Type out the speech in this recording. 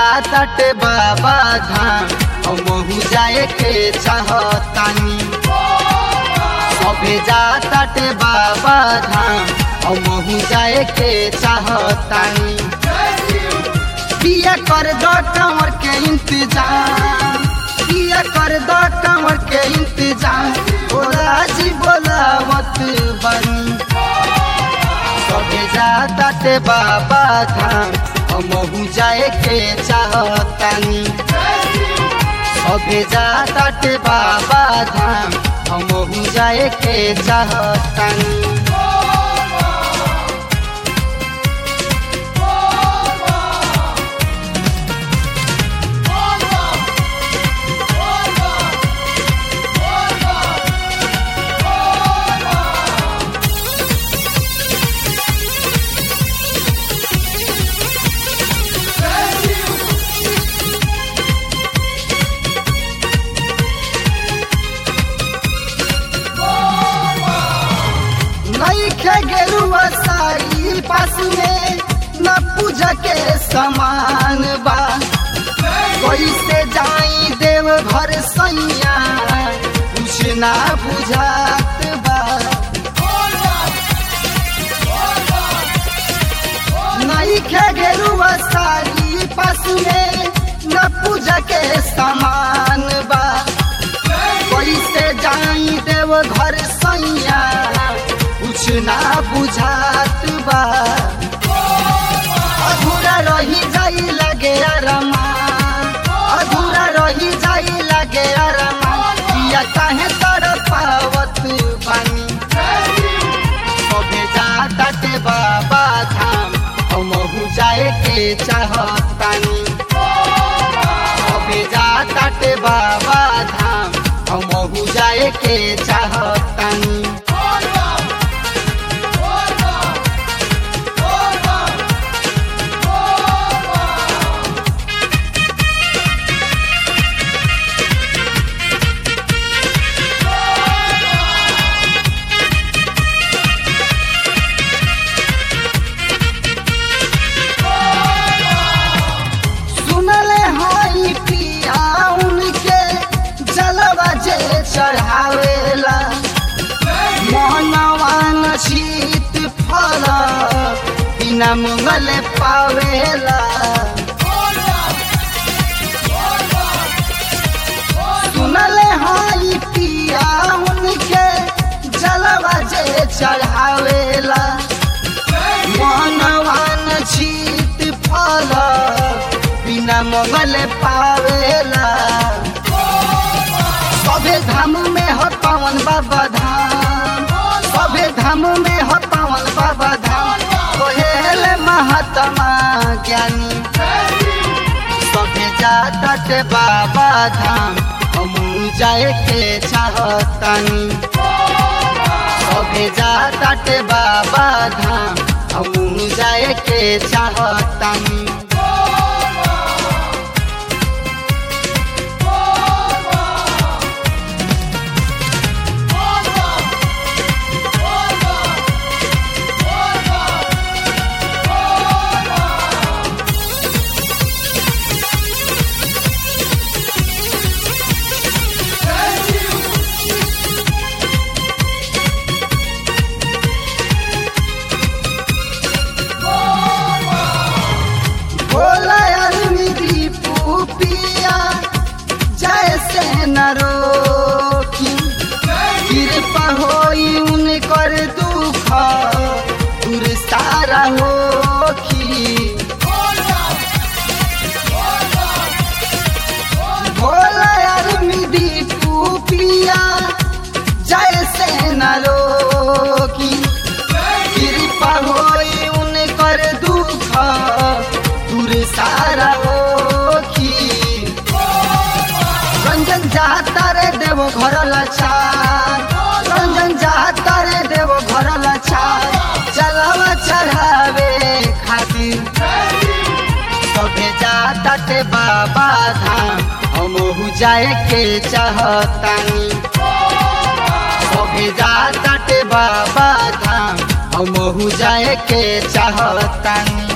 जातटे बाबा धाम हमहू जाए के चाहतानी सभे जातटे बाबा धाम हमहू जाए के चाहतानी पिया कर दो कंवर के इंतजाम पिया कर दो कंवर के इंतजाम बोला जी बोलावत बनी सभे जातटे बाबा धाम हमहू जाए के चाहतानी सभे जातटे बाबा धाम हमहू जाए के चाहतानी नईखे गेरुआ साड़ी पास में न पूजा के समान बा कैसे जाई देव घर सैया कुछ ना बुझात बा नईखे गेरुआ साड़ी पास में न पूजा के समान बा कैसे जाई देव घर सैया कुछ ना बुझात बा अधूरा रही जाई लगे अरमा अधूरा रही जाई लगे अरमा या काहे तर पावत बानी सभे जाते बाबा धाम हमहू जाए के चाहतानी सभे जाते बाबा धाम हमहू जाए के चाहतानी सुनले हई पिया उनके जलवा जे चढ़ावेला मनवान शीत फल बिना मंगल पावेला सुनले हई पिया उनके जलवा जे चढ़ावेला मनवान शीत फल बिना मंगल पावेला सभे धाम में हो पावन बाबा धाम सभे धाम में हो पावन बाबा धाम कोहेल महात्मा ज्ञानी सभे जातट बाबा धाम हम जाए के चाहतानी सभे जातट बाबा धाम हम जाए के चाहतानी भोला आदमी दीपू पिया जैसे न रोकी कृपा होई उनकर दुख दूर सारा होखी भोला आदमी दीपू पिया जैसे न रोकी कृपा होई उनकर दुख दूर सारा होखी रंजन जाता रे देव घर लाचार रंजन जाता रे देव घर लाचार चलावा चढ़ावे खातिर सभे जाता ते बाबा धाम हमहू जाए के चाहतानी सभे जाता ते बाबा धाम हमहू जाए के चाहतानी